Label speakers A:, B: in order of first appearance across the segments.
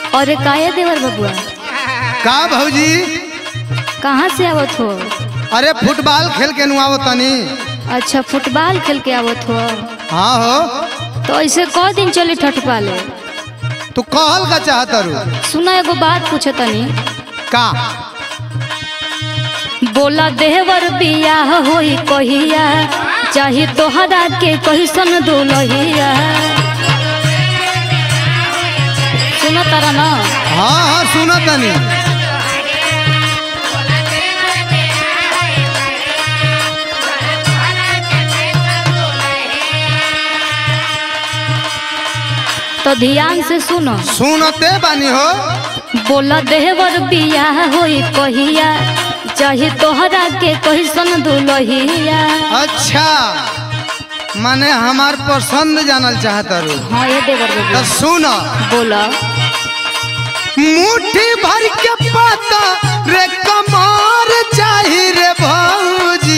A: अरे काहे देवर बबुआ
B: का भौजी
A: कहाँ से आवत हो
B: अरे फुटबॉल खेल के नुआवो तनी
A: अच्छा फुटबॉल खेल के आवत हो
B: हाँ हो
A: तो ऐसे क दिन चली ठठपाले
B: तू कहल का चाहत रू
A: सुना एगो बात पूछे तनी
B: का
A: बोला देवर बियाह होई कहिया चाहे तोहरा के कैसन दुलहिया सुनो तारा ना
B: हाँ हाँ सुना तनी
A: तो ध्यान से सुनो
B: सुनते बानी हो
A: बोला देवर बियाह होई कहिया चाहे तोहरा के कैसन दुलहिया
B: अच्छा माने हमार पसंद जानल चाहत रू
A: हाँ ये देवर
B: तो
A: बबुआ
B: सुन
A: बोला
B: मुट्ठी भर के पाता रे कमार चाही रे भौजी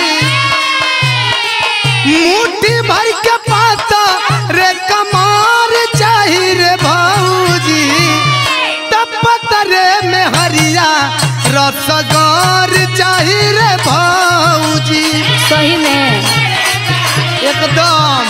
B: मुट्ठी भर के पाता रे कमार चाही रे भौजी तपत रे में हरिया रसगौर चाही रे भौजी
A: सही में
B: एकदम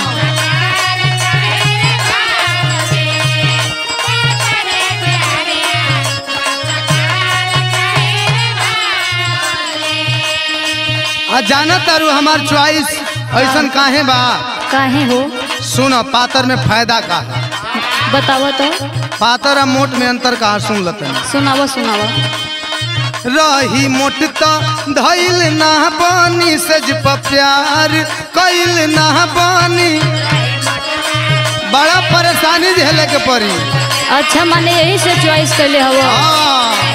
B: आ जाना तारू हमार चॉइस ऐसन काहे बा
A: काहे हो
B: सुन पातर में फायदा का है
A: बतावा तो
B: पातर आ मोट में अंतर कहा सुन लते
A: सुनावा सुनावा
B: रही मोट तो धैल ना बानी सज प प्यार कैल ना बानी बड़ा परेशानी झेले के पड़ी
A: अच्छा माने यही से चॉइस कैले हवा
B: हाँ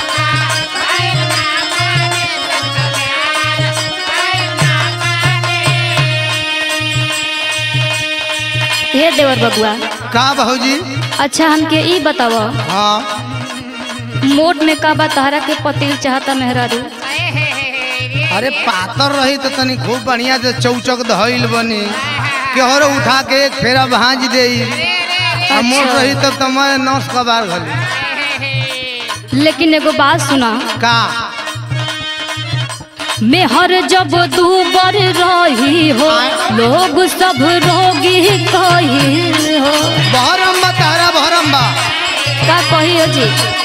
A: हे देवर बबुआ
B: का भौजी
A: अच्छा हमके ई बतावा
B: हाँ
A: मोट में का बा तहरा के पतिल चाहता मेहरारू
B: अरे पातर रही तो तनी खूब बढ़िया से चौचक धइल बनी केहर उठा के एक फेरा भाज दे आ मोट रही तब तो मैं नौस कबार घली
A: लेकिन एगो बात सुना
B: का
A: मेहर जब दूबर रही हो लोग सब रोगी कही हो
B: बहरम बा तारा बहरम बा
A: का कही हो जी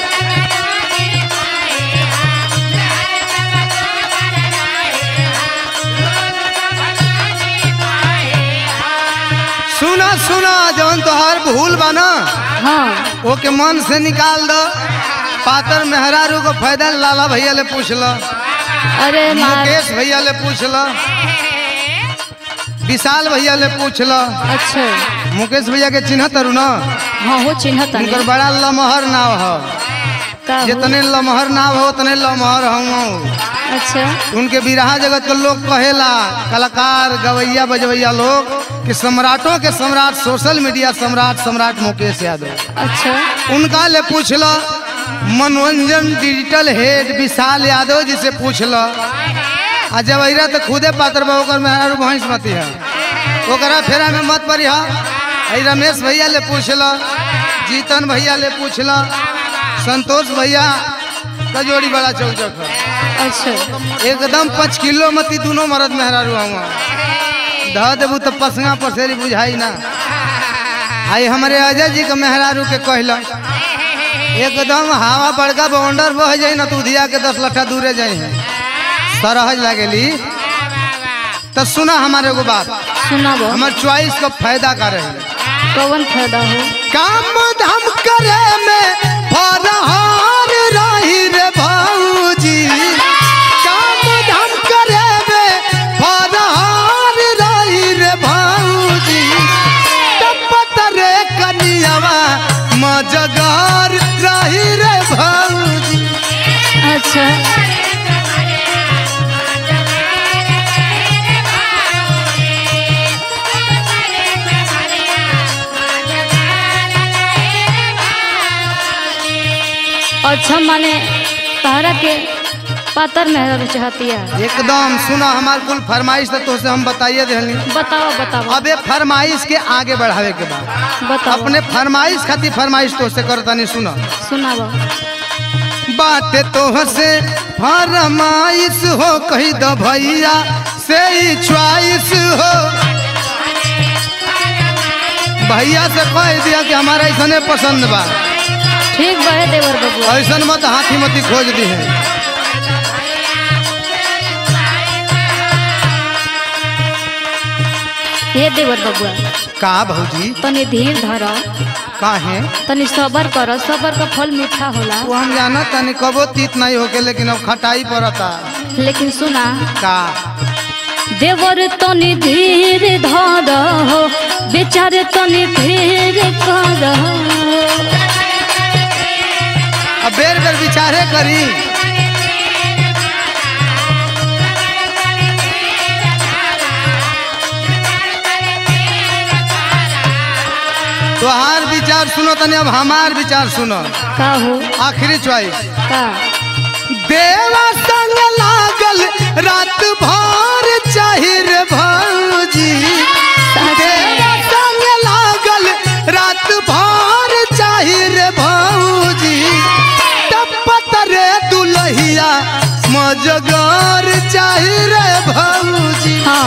B: सुना सुना जवन तोहार भूल बा ना
A: हाँ
B: ओके मन से निकाल दो पातर मेहरारू को फायदा लाला भैया ले पूछ लो
A: अरे मार
B: मुकेश भैया ले पूछ लो विशाल भैया ले पूछ लो
A: अच्छा
B: मुकेश भैया के चिन्ह तरु ना
A: हाँ हो चिन्हता
B: उनकर बड़ा लमहर नाव है
A: का हो?
B: जितने लमहर नाव हो उतने लमहर हूँ
A: अच्छा
B: उनके बिरहा जगत के लोग कहेला कलाकार गवैया बजवैया लोग कि सम्राटों के सम्राट सोशल मीडिया सम्राट सम्राट मुकेश यादव
A: अच्छा
B: उनका ले पूछ लो मनोरंजन डिजिटल हेड विशाल यादव जी से पूछ लो आ जवैरा तो खुदे पात्र बा ओकर मेहरारू भैंस मती है ओकरा फेरा में मत पड़ी है रमेश भैया ले पूछ लो जीतन भैया ले पूछ लो संतोष भैया का जोड़ी बड़ा चौचक है
A: अच्छा
B: एकदम पाँच किलो मती दोनों मरद मेहरारू हुआ ध देबू तो पसंगा पसेरी बुझाई ना आई हमारे अजय जी के मेहरारू के कहला एकदम हवा बड़का बाउंडर बह जाई ना तू दिया के दस लट्ठा दूरे जाई है सरहज लगेली तो सुना हमारे एगो बात
A: सुनाबो
B: हमार चॉइस का फायदा का रहे
A: कौन फायदा हो
B: काम धाम करे में फरहार रही रे भौजी काम धाम करे में फरहार रही रे भौजी तपत रे कनियावा मजगार रही रे भौजी
A: अच्छा अच्छा माने तहरा के पातर में चाहतिया
B: एकदम सुना हमार कुल फरमाइश तो तोसे हम बताइए देहली
A: बताओ बताओ
B: अब ये फरमाइश के आगे बढ़ावे के बाद
A: बताओ
B: अपने फरमाइश खातिर फरमाइश तो से करतानी सुना
A: सुनाओ
B: बात तो से फरमाइश हो कही दो भैया से ही च्वाइस हो भैया से कह दिया कि हमारा ऐसा पसंद बा
A: ठीक बा हे देवर बबुआ
B: ऐसा मत हाथी मती खोज दी है
A: हे देवर बबुआ
B: का भौजी
A: तनी धीर धर
B: का है
A: तनी सबर कर सबर का फल मीठा होला
B: वो हम जाना तनी कबो तीत नहीं होके लेकिन अब खटाई पड़ता
A: लेकिन सुना
B: का
A: देवर तनी धीर धर हो बेचारे तनी धीर कर
B: अब बेर बेर विचारे करी तोहार विचार सुनो तनी अब हमार विचार सुनो
A: का हो
B: आखिरी चॉइस
A: का
B: देवा संग लागल रात भर चाहिर भौजी देवा संग लागल रात भर चाहिर भौजी टपत रे दुलहिया मजगर चाहिर भौजी
A: हाँ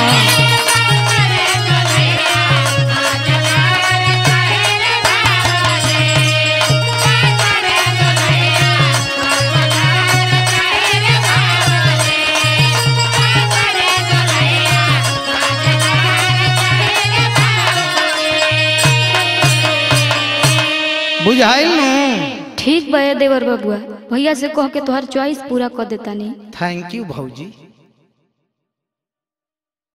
B: बुझाइल नू
A: ठीक बा हे देवर बबुआ भैया से कह के तोहर चॉइस पूरा कर देता नहीं
B: थैंक यू भौजी